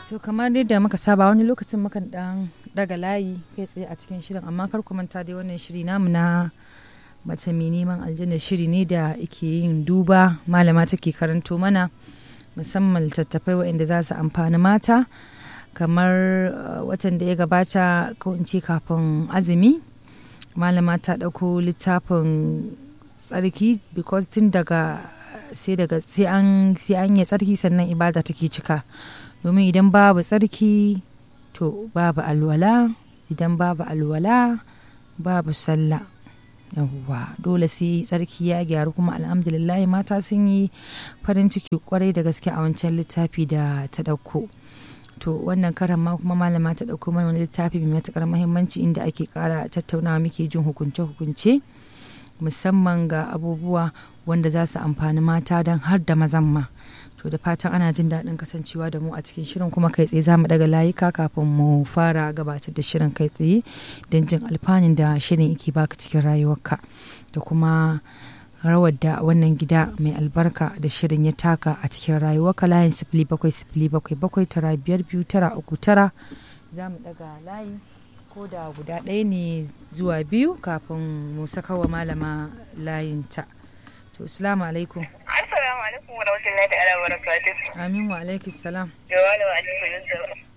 to kamar yadda muka saba wani lokacin mukan dan daga layi kai tsaye a cikin shirin amma kar ku manta dai wannan shiri namu na mace mai neman aljanna shiri ne da ake yin duba malama take karanto mana musamman littattafai waɗanda za su amfani mata kamar watan da ya gabata ko in ce kafin azumi malama ta ɗauko littafin tsarki because tun daga sai daga sai an sai an yi tsarki sannan ibada take cika domin idan babu tsarki to babu alwala idan babu alwala babu sallah yawwa dole sai tsarki ya gyaru kuma alhamdulillah mata sun yi farin ciki kwarai da gaske a wancan littafi da ta ɗauko to wannan karan ma kuma malama ta ɗauko mana wani littafi mai matuƙar muhimmanci inda ake ƙara tattaunawa muke jin hukunce-hukunce musamman ga abubuwa wanda za su amfani mata don har da mazan ma to da fatan ana jin daɗin kasancewa da mu a cikin shirin kuma kai tsaye za mu daga layuka kafin mu fara gabatar da shirin kai tsaye don jin alfanun da shirin yake baka cikin rayuwarka da kuma rawar da wannan gida mai albarka da shirin ya taka a cikin rayuwarka layin sifili bakwai sifili bakwai bakwai tara biyar biyu tara uku tara za mu daga layi ko da guda ɗaya ne zuwa biyu kafin mu saka wa malama layinta to assalamu alaikum assalamu alaikum wa rahmatullahi ta'ala wa barakatuh amin wa alaikis salam yawa da wani ko yanzu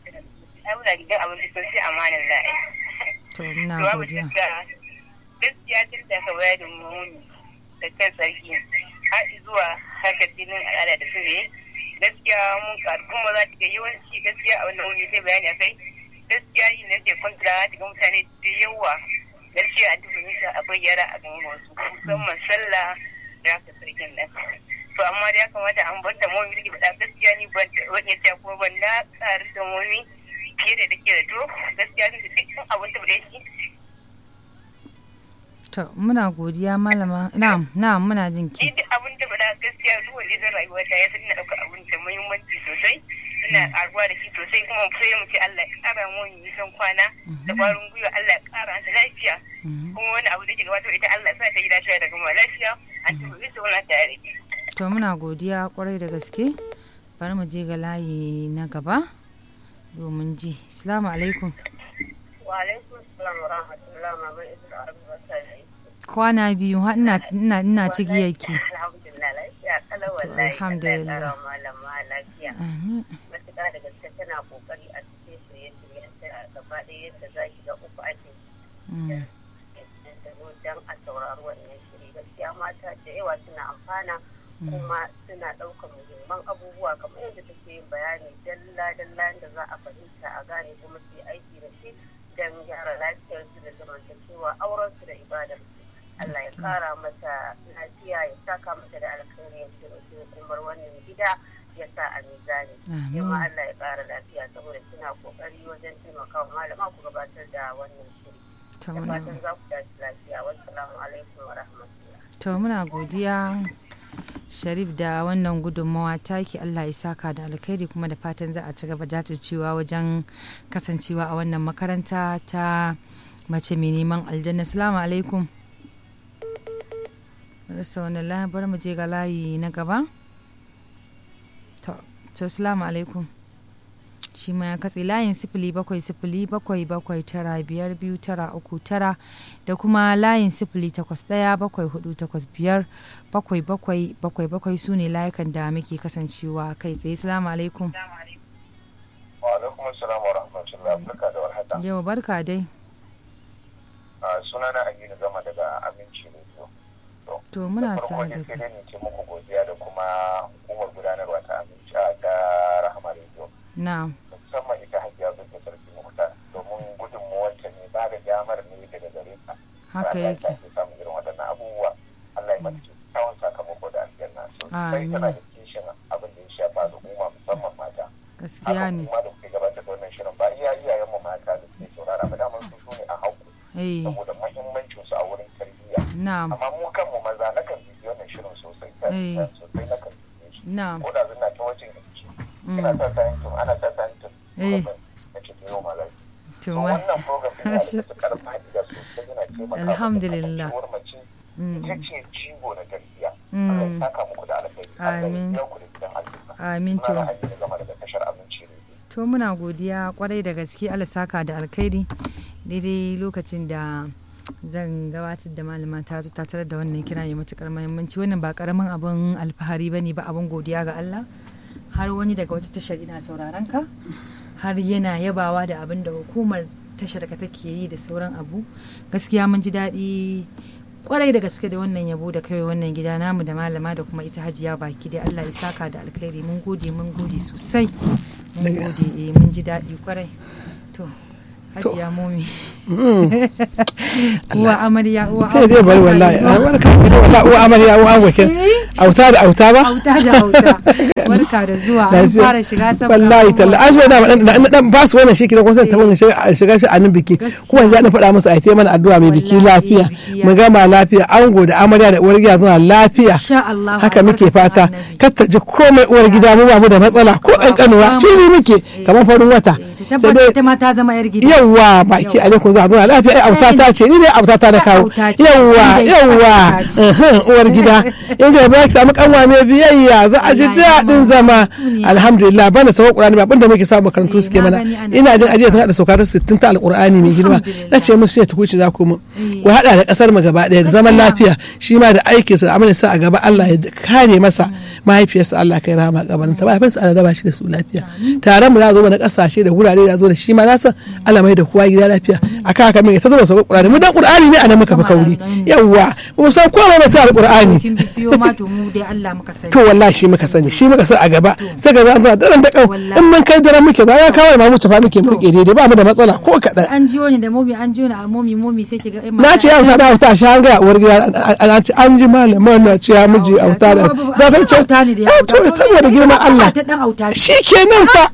ai muna gidan abinci sosai amanin la'i to ina godiya gaskiya tun da ka bayar da muni da kan sarki har zuwa haka jinin al'ada da su ne gaskiya mun karu kuma za ta ga yawanci gaskiya a wannan wuni sai bayani a kai gaskiya yin da ke kwantara ta ga mutane da yawa gaskiya a duk nisa a bayyana a gaban wasu musamman sallah da haka sarkin nan to amma da ya kamata an bar da momi da faɗa gaskiya ni ban wani ta kuma ban na ƙaru da momi fiye da take da to gaskiya ni da dukkan abin da da shi to muna godiya malama na'am na'am muna jin ki ni duk abin da faɗa gaskiya duk wanda zan rayuwa ta ya san ina ɗaukar abin da muhimmanci sosai ina ƙaruwa da shi sosai kuma sai mu ce Allah ya ƙara mu nisan kwana da ƙwarin gwiwa Allah ya ƙara ta lafiya kuma wani abu da ke gabatar ita Allah ya sa ta yi lafiya da kuma lafiya an tafi su wani tare to muna godiya kwarai da gaske bari mu je ga layi na gaba domin ji assalamu alaikum wa alaikum assalam wa rahmatullahi wa barakatuh kwana biyu har ina ina ina cigiyar ki alhamdulillah lafiya kalau wallahi alhamdulillah. Allah ya ƙara malama lafiya Amin. matuƙa da gaske tana kokari a cikin shirye-shiryen ta gaba ɗaya yadda za ki ga uku ake Mm. don a saurari wannan shiri gaskiya mata da yawa suna amfana kuma suna ɗaukar muhimman abubuwa kamar yadda take yin bayani dalla-dalla da za a fahimta a gane kuma su yi aiki da shi don gyara lafiyarsu da zamantakewa aurensu da ibadarsu Allah ya kara mata lafiya ya saka mata da alkhairi ya ce hukumar wannan gida ya sa a mizani Amin. yamma Allah ya kara lafiya saboda suna kokari wajen taimakawa malama ku gabatar da wannan shiri to da muna fatan za ku tashi lafiya wassalamu alaikum wa rahmatullah to muna godiya sharif da wannan gudunmawa taki allah ya saka da alkhairi kuma da fatan za a ci gaba jajircewa wajen kasancewa a wannan makaranta ta mace mai neman aljanna salamu alaikum rasa wani layi bari mu je ga layi na gaba to to salamu alaikum shi ma ya katse layin sifili bakwai sifili bakwai bakwai tara biyar biyu tara uku tara da kuma layin sifili takwas ɗaya bakwai hudu takwas biyar bakwai bakwai bakwai bakwai su ne layukan da muke kasancewa kai tsaye salamu alaikum wa alaikum assalam wa rahmatullahi barka da warhaka yau barka dai a sunana Aminu Gama daga Aminci Radio to muna da farko tare da dai sai kai dai ne ce muku godiya da kuma hukumar gudanarwa ta Aminci a ta Rahama Radio na musamman ita Hajiya Binta Sarki Mukhtar domin gudunmuwarta ne ba da damar ne daga gare ta haka Allah ya yake sa ki samu irin waɗannan abubuwa Allah ya mata kyakkyawan sakamako da aljanna sosai Amin. tana da kishin abin da ya shafa al'umma musamman mata gaskiya haka ne kuma da kuke gabatar da wannan shirin ba iya iyayenmu mata da suke saurara ba daman su su ne a haku eh saboda mahimmancin su a wurin tarbiyya na amma mu kanmu maza na kan bibi wannan shirin sosai Eh. ta sosai na kan bibi shi na ko da zina ta wajen yanki Mm. ina sa sayin tun ana sa sayin tun Eh. na ce ta yau malar to to ma wannan program ɗin yana da matuƙar fa'ida sosai yana taimaka Alhamdulillah. kasancewar mace Mm. ita ce jigo na tarbiyya Mm. Allah ya saka muku da alkhairi Allah ya Amin. biya ku da gidan aljanna amin to Sunana Aminu Gama daga tashar abinci ne to muna godiya kwarai da gaske Allah saka da alkhairi daidai lokacin da zan gabatar da malama ta zo ta tarar da wannan kira mai matukar muhimmanci wannan ba karamin abin alfahari bane ba abin godiya ga Allah har wani daga wata tashar ina sauraron ka har yana yabawa da abin da hukumar tashar ka take yi da sauran abu gaskiya mun ji daɗi kwarai da gaske da wannan yabo da kai wannan gida namu da malama da kuma ita hajiya baki dai Allah ya saka da alkhairi mun gode mun gode sosai mun gode eh mun ji daɗi kwarai to hajiya momi uwa amarya uwa sai dai bari wallahi a barka da wallahi uwa amarya uwa wakil auta da auta ba auta da auta barka da zuwa an fara shiga sabon wallahi talla an zo da na dan ba su wannan shi kidan kusan ta mun shiga shi a nan biki kuma yanzu an faɗa musu a yi mana addu'a mai biki lafiya mu gama lafiya ango da amarya da uwar gida zuwa lafiya haka muke fata kar ta ji komai uwar gida mu ba mu da matsala ko kankanuwa shi ne muke kamar farin wata tabbata ita ma ta zama yar gida yawa baki alaikum za a zauna lafiya ai auta ta ce ni ne auta ta da kawo yawa yawa uwar gida yanzu ba ki samu kanwa mai biyayya za a ji daɗin zama alhamdulillah bana sauka qur'ani ba abinda muke samu makarantu suke mana ina jin ajiya ta hada sauka ta 60 ta alqur'ani mai girma na ce musu ya tukuci za ku mu ku hada da kasar mu gaba daya da zaman lafiya shi ma da aikin sa da amalin sa a gaba Allah ya kare masa mahaifiyarsa Allah kai rahama gabanin ta mahaifinsa Allah raba shi da su lafiya tare mu na zo na kasashe da wurare da zo da shi ma na san Allah mai da kowa gida lafiya akan haka mai ta zama sauka qur'ani mu dan qur'ani ne anan muka fi kauri yawa mu san komai ba sai alqur'ani to wallahi shi muka sani shi muka sa a gaba sai ga za a daren da kau in mun kai daren muke za ya kawo ma mu tafa muke muke daidai ba mu da matsala ko kaɗan. an jiyo ni da momi an jiyo ni a momi momi sai ki ga na ce yau ta dawo ta shi an ga uwar gida an ji malaman na ce ya miji auta da za ta ce eh to saboda girman Allah shi kenan fa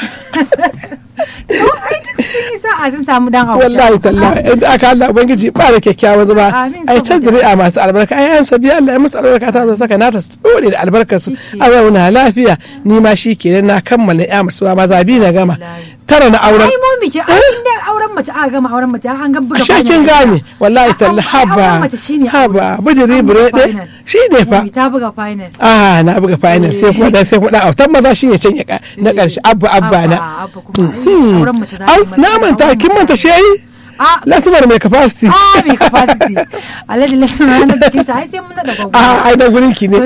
sa'a sun samu dan auta wallahi tallahi inda aka Allah ubangiji ba da kyakkyawan zama ai ta zuri'a masu albarka ai an sabi Allah ya musu albarka ta zo saka nata su dore da albarkar su a zauna lafiya ni ma shi kenan na kammala ya musu ba maza bi na gama tara na auren ai mu miki inda auren mace aka gama auren mace an ga buga a kin gane wallahi tallahi haba haba bujiri burede shi ne fa ta buga final ah na buga final sai kuma da sai kuma da autan maza shine can na karshe abba abba na auren mace za na manta kin manta shi lasibar mai capacity ah mai capacity alhaji lasibar na bikin sa ai sai mun da gogo ah ai da gurin ki ne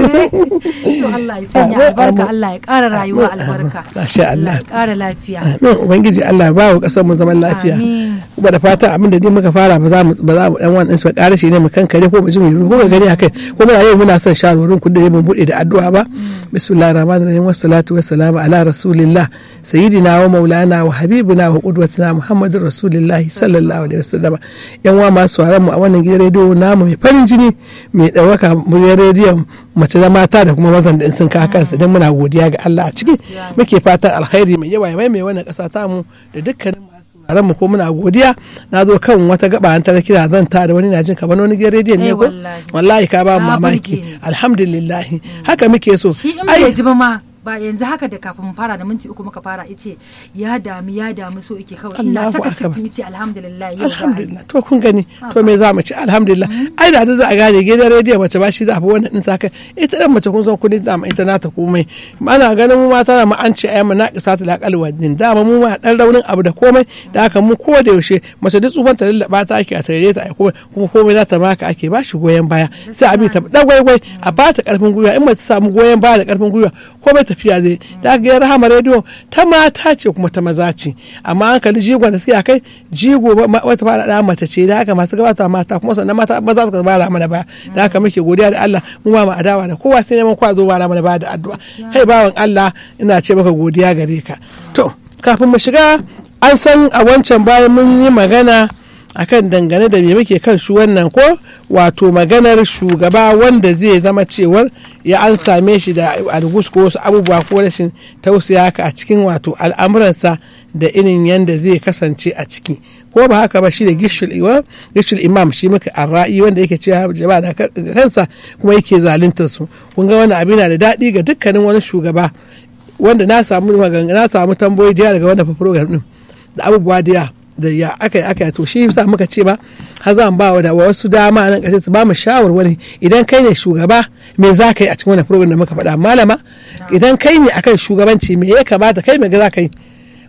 to Allah ya sanya albarka Allah ya ƙara rayuwa albarka masha Allah ya ƙara lafiya amin ubangiji Allah ba wa kasar mu zaman lafiya kuma da fatan abin da dai muka fara ba za mu ba za mu dan wannan su ƙara shi ne mu kankare ko mu ji mu ko ga gani akai kuma yau muna son shawarwarin ku da mun bude da addu'a ba bismillahir rahmanir rahim wassalatu wassalamu ala rasulillah sayyidina wa maulana wa habibina wa qudwatina muhammadur rasulillah sallallahu alaihi wasallam yan wa masu sauraron mu a wannan gidan rediyo namu mai farin jini mai ɗaukaka gidan rediyon mace da mata da kuma mazan da sun kawo kansu don muna godiya ga Allah a ciki muke fatan alkhairi mai yawa mai mai wannan ƙasa tamu da dukkanin masu mu ko muna godiya na zo kan wata gaba an tara kira zan ta da wani na jin kamar wani gidan rediyon ne ko wallahi ka ba mamaki alhamdulillah haka muke so shi in bai ji ba ma ba yanzu haka da kafin fara da minti uku muka fara ice ya damu ya damu so yake kawai ina saka sittin ce alhamdulillah yau alhamdulillah to kun gani to me za mu ci alhamdulillah ai da za a gane gidan rediyo mace ba shi za a fi wannan din saka ita dan mace kun san kudin da ita nata komai ana ganin mu mata na mu an ce ayyama na kisa ta lakal wajin dama mu ma dan raunin abu da komai da haka mu ko da yaushe mace duk tsufan ta lallaba ta ake a tare ta komai kuma komai za ta maka ake ba shi goyon baya sai a bi ta dagwaigwai a ba ta karfin gwiwa in mace samu goyon baya da karfin gwiwa komai ta tafiya zai da aka ga rahama rediyo ta mata ce kuma ta maza ce amma an kalli jigon da suke a kai jigo wata fara da mace ce da haka masu gabata mata kuma sannan mata maza suka bara mana ba da haka muke godiya da Allah mu ma mu adawa da kowa sai neman kwazo bara mana ba da addu'a kai bawan Allah ina ce maka godiya gare ka to kafin mu shiga an san a wancan bayan mun yi magana akan dangane da me muke kan shi wannan ko wato maganar shugaba wanda zai zama cewar ya an same shi da algus ko wasu abubuwa ko rashin tausaya haka a cikin wato al'amuransa da irin yanda zai kasance a ciki ko ba haka ba shi da gishul imam shi muka arra'i wanda yake cewa jama'a da kansa kuma yake zaluntar su kun ga wannan abin da daɗi ga dukkanin wani shugaba wanda na samu na samu tambayoyi da daga wannan program din da abubuwa da da ya aka yi aka yi to shi yasa muka ce ba har zan ba wa da wasu dama nan kashe su ba mu shawarwari idan kai ne shugaba me za ka yi a cikin wannan program da muka faɗa malama idan kai ne akan shugabanci me ya kamata kai me za ka yi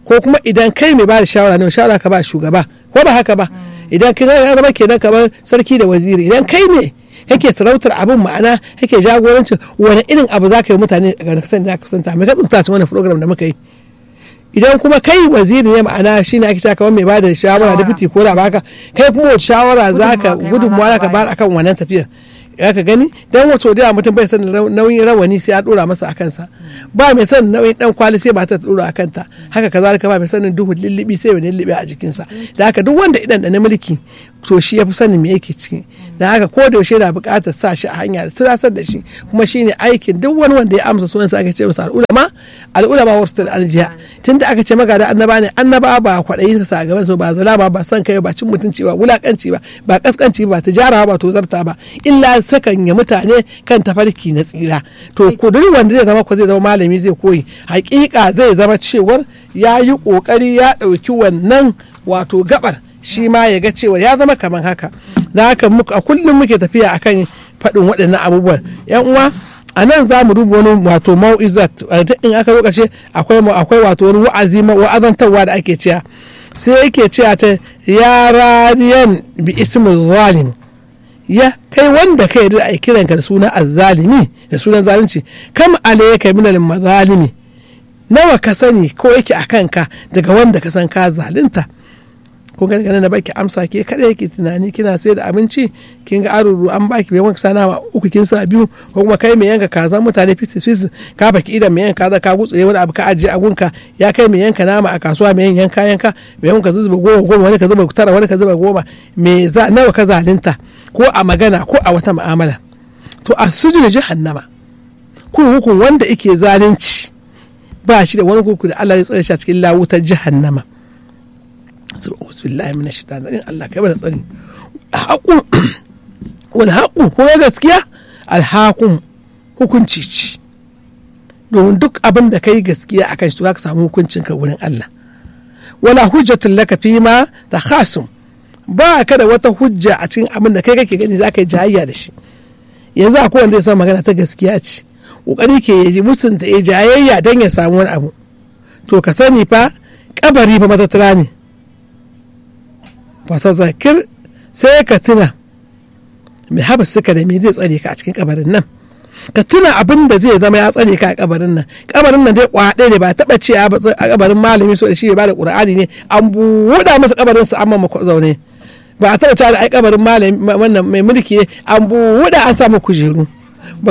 ko kuma idan kai mai ba da shawara ne shawara ka ba shugaba ko ba haka ba idan kai ya zama kenan kamar sarki da waziri idan kai ne kake sarautar abin ma'ana kake jagorancin wani irin abu za ka yi mutane daga kasan da ka kusanta mai ka tsinta cikin wani program da muka yi idan kuma kai waziri ne ma'ana shi ne ake cewa kamar mai ba da shawara da fiti ko da baka kai kuma wace shawara za ka gudunmuwa za ka bayar akan wannan tafiyar ya ka gani dan wasu da mutum bai san nauyin rawani sai ya dora masa a kansa ba mai san nauyin dan kwali sai ba ta dora a kanta haka kazalika ba mai sanin duhu lillibi sai wani lillibi a jikinsa da haka duk wanda idan da na mulki to shi ya fi sanin me yake ciki da haka ko da yaushe yana buƙatar sa shi a hanya da tunasar da shi kuma shine aikin duk wani wanda ya amsa sunan sa aka ce masa al'ulama al'ulama wasu da aljiya tunda aka ce magada annaba ne annaba ba kwaɗayi sa gaban su ba zalama ba san kai ba cin mutunci ba wulakanci ba ba kaskanci ba tijara ba tozarta ba illa sakan ya mutane kan tafarki na tsira to kuduri wanda zai zama ko zai zama malami zai koyi hakika zai zama cewar ya yi kokari ya ɗauki wannan wato gabar shi ma ya ga cewa ya zama kamar haka da haka a kullum muke tafiya akan faɗin waɗannan abubuwan yan uwa a nan za mu duba wani wato mau'izat in aka zo ƙarshe akwai akwai wato wani wa'azi wa'azantarwa da ake cewa sai yake cewa ta ya radiyan bi ismin zalim ya kai wanda kai da ai kiranka da suna azzalimi da sunan zalunci kam alayka min al mazalimi nawa ka sani ko yake a kanka daga wanda ka san ka zalunta ko ga daga na baki amsa ke kada yake tunani kina sayar da abinci kin ga aruru an baki bai wanka sana uku kin sa biyu ko kuma kai mai yanka kaza mutane fisis fisis ka baki idan mai yanka kaza ka gutsuye wani abu ka ajiye a gunka ya kai mai yanka nama a kasuwa mai yanka yanka mai yanka zuba goma goma wani ka zuba tara wani ka zuba goma me za nawa ka zalunta ko a magana ko a wata mu'amala to a sujin jahannama kurkukun wanda yake zalunci ba shi da wani kurkuku da Allah ya tsare shi a cikin lawutar jahannama subhanahu billahi min shaitan in Allah kai bada tsari haƙu wani haƙu ko gaskiya alhaƙun hukunci ci domin duk abin da kai gaskiya akan shi to ka samu hukuncin ka wurin Allah wala hujjatul laka fi ma da khasum ba ka da wata hujja a cikin abin da kai kake gani za ka yi jayayya da shi yanzu akwai wanda ya san magana ta gaskiya ce kokari ke yi musunta ya jayayya don ya samu wani abu to ka sani fa kabari fa matattara ne fata zakir sai ka tuna mai haba suka da me zai tsare ka a cikin kabarin nan ka tuna abin da zai zama ya tsare ka a kabarin nan kabarin nan dai kwaɗe ne ba taɓa ce a kabarin malami so da shi ba da ƙur'ani ne an buɗa masa kabarin sa amma mako zaune ba a taɓa cewa da ai kabarin malami wannan mai mulki ne an buɗa an samu kujeru